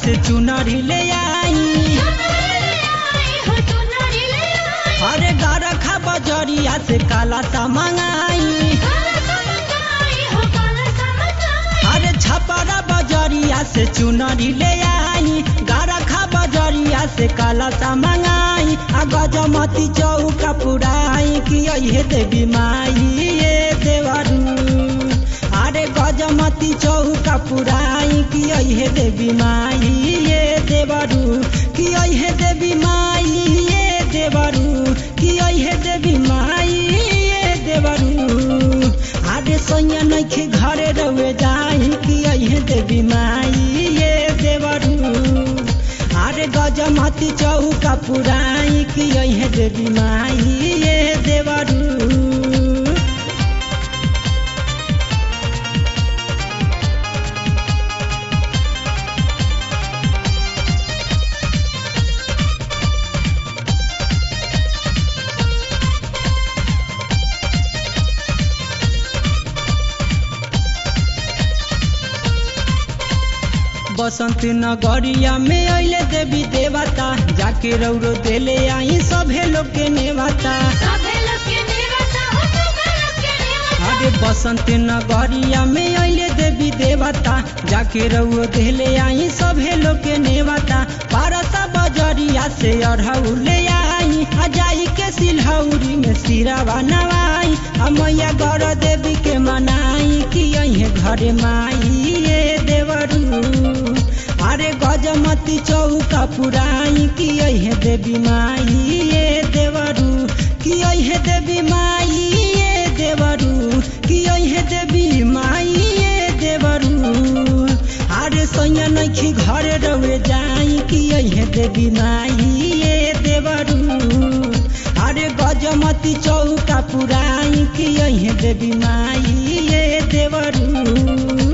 से चुनरी ले आई अरे गरखा बजरिया से काला सा मंगाई अरे छपरा बजरिया से चुनरी ले आई गरखा बजरिया से काला सा मंगाई आ गजमती चौका पुराई कि अहे देवी माई ये देवरू अरे गजमती चौका पुराई कि अहे देवी माई ये देवरू कि अहे देवी माई ये देवरू कि अहे देवी माई ये देवरू अरे सैया नइखे घरे रहे जाई कि अहे देवी माई ये देवरू अरे गजमती चौका पुराई कि अहे देवी माई ये देवरू बसंत नगरिया में अइले देवी देवता जाके रौरो देले आई सभे लोग के नेवता अरे बसंत नगरिया में अइले देवी देवता जाके रौरो देले आई सभे लोग के नेवता पारसा बजरिया से अढ़ऊ ले आई आ जाई के सिलहौरी में सिरावा नवाई आ मैया गौर देवी के मनाई कि अहे घरे माई ये देवरू अरे गजमती चौका पुराई कि अहे देवी माई ये देवरू कि अहे देवी माई ये देवरू कि अहे देवी माई ये देवरू अरे सैया नइखी घरे रहे जाई कि अहे देवी माई ये देवरू अरे गजमती चौका पुराई कि अहे देवी माई ये देवरू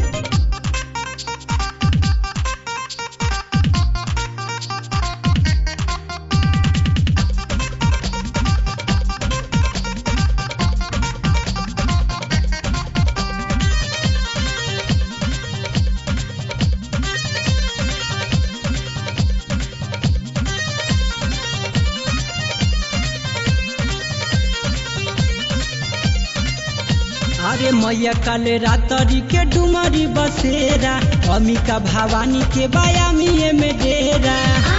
अरे मैया काले रातरी के डुमरी बसेरा अमिका भवानी के बायामिए में डेरा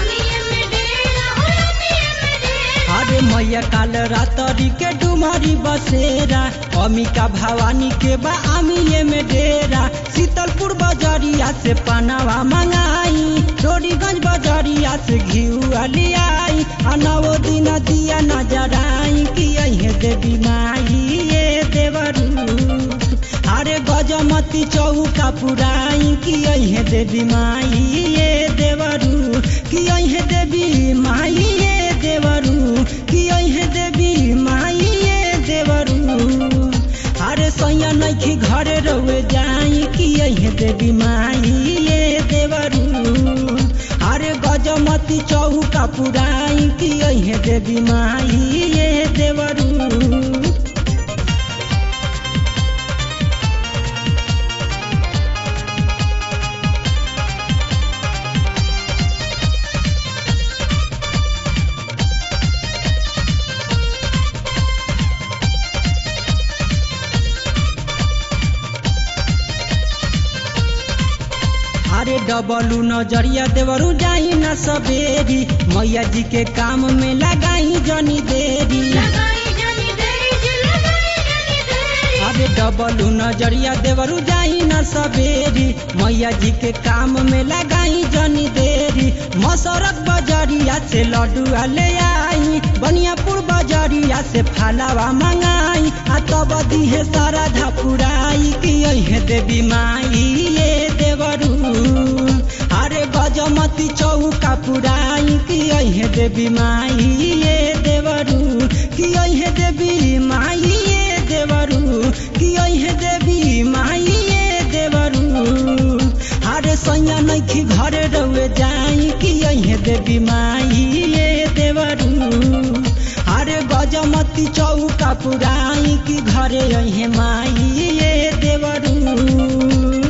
अरे मैया काल रातरी के डुमरी बसेरा अमिका भवानी के बा आमिए में डेरा शीतलपुर बजरिया से पनावा मंगाई डोरीगंज बजरिया से घिउआ लियाई आ नवो दिन दिया नजराई कि अहे देवी माई ये देवरू अरे गजमती चौका पुराई कि अहे देवी माई ये देवरू कि अहे देवी माई ये देवरू कि अहे देवी माई ये देवरू अरे सैया नइखी घरे रहे जाई कि अहे देवी माई ये देवरू अरे गजमती चौका पुराई कि अहे देवी माई ये देवरू अरे डबलू नजरिया देवरू जाई न सबेरी मैया जी के काम में लगाई जनी देरी अरे डबलू नजरिया देवरू जाई न सबेरी मैया जी के काम में लगाई जनी देरी मसरत बजरिया से लड्डुआ ले आई बनियापुर बजरिया से फालावा मंगाई आ तब दिहे सारा धपुराई कि अहे देवी माई ये देवरू अरे गजमती चौका पुराई कि अहे देवी माई ये देवरू कि अहे देवी माई ये देवरू कि अहे देवी माई ये देवरू अरे सैया नइखी घरे रहे जाई कि अहे देवी माई ये देवरू अरे गजमती चौका पुराई कि घरे अहे माई ये देवरू